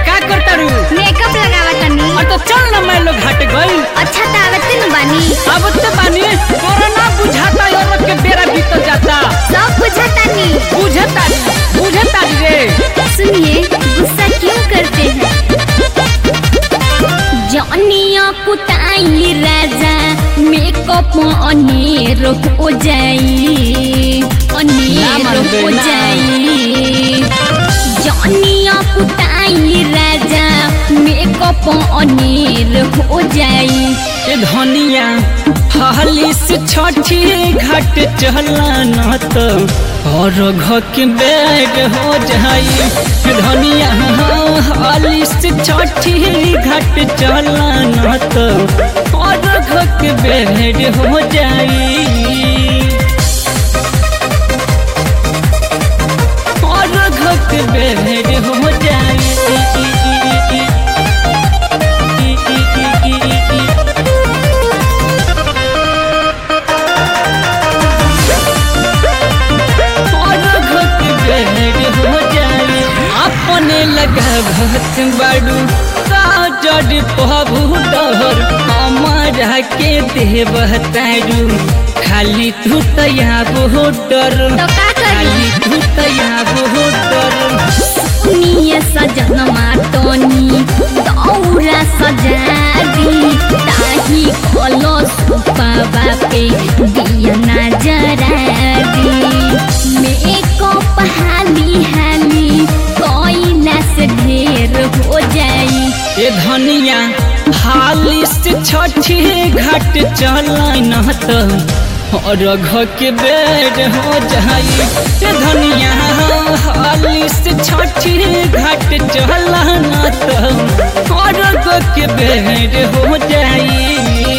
का करतारू मेकअप लगावा तनी और तो चल ना मैं लोग हट गई अच्छा त आवते न बानी अब तो बानी तोरा ना बुझाता और के बेरा बीत जाता सब बुझातानी बुझता बुझता रे सुनिए गुस्सा क्यों करते हैं जनिया कुटाई राजा मेकअप अनेर हो जाई ना अनेर मानबे, हो ना। जाई जनिया कुटाई राजा मेकअप अनेर हो जाई ए धनिया हाली से छठी घाट चला न तो और घर के बैग हो जाई ए धनिया हाली से छठी घाट चला न तो और घर के बैग हो जाई और घर के बैग हो जाई और घट बेड हो जाए अपने लगा भत बाड़ू काजर पबू डहर हमारा के देव तारू खाली तू तया बहु डर तो का करी खाली तू तया बहु डर सुनिए सजन मातनी दौरा सजा दी ताही कलो सुपावा पे दिया ना जरा दी मेकअप हाली हाली कोयला से ढेर हो जाई ए धनिया हाली से छठी घाट चला न तो और घर के बेड हो जाई ए धनिया हाली से छठी घाट चला न तो और घर के बेड हो जाई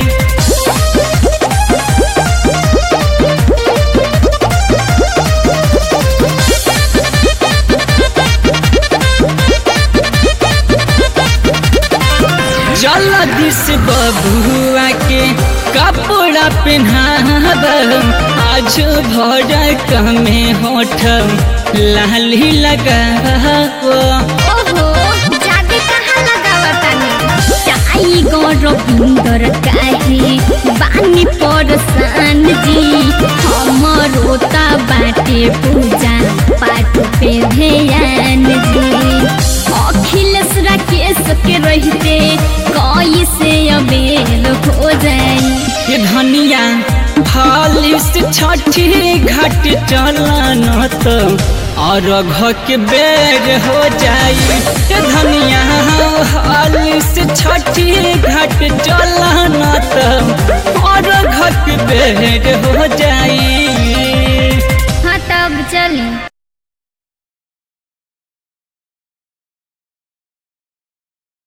जल्दी से बबुआ के कपड़ा पहनाब आज भर कमे होठ लाली लगाब ओहो जादे कहाँ लगावतानी चाई गौरविंदर काहे बानी परसान जी हमरो ता बाटे पूजा पाठ पे ध्यान जी अखिलेश राकेश के रहते कैसे अबेल हो जाई ये धनिया हाली से छठी घाट चला न तो और घर के बेग हो जाई ये धनिया हाली से छठी घाट चला न तो और घर के बेग हो जाई हाँ तब चली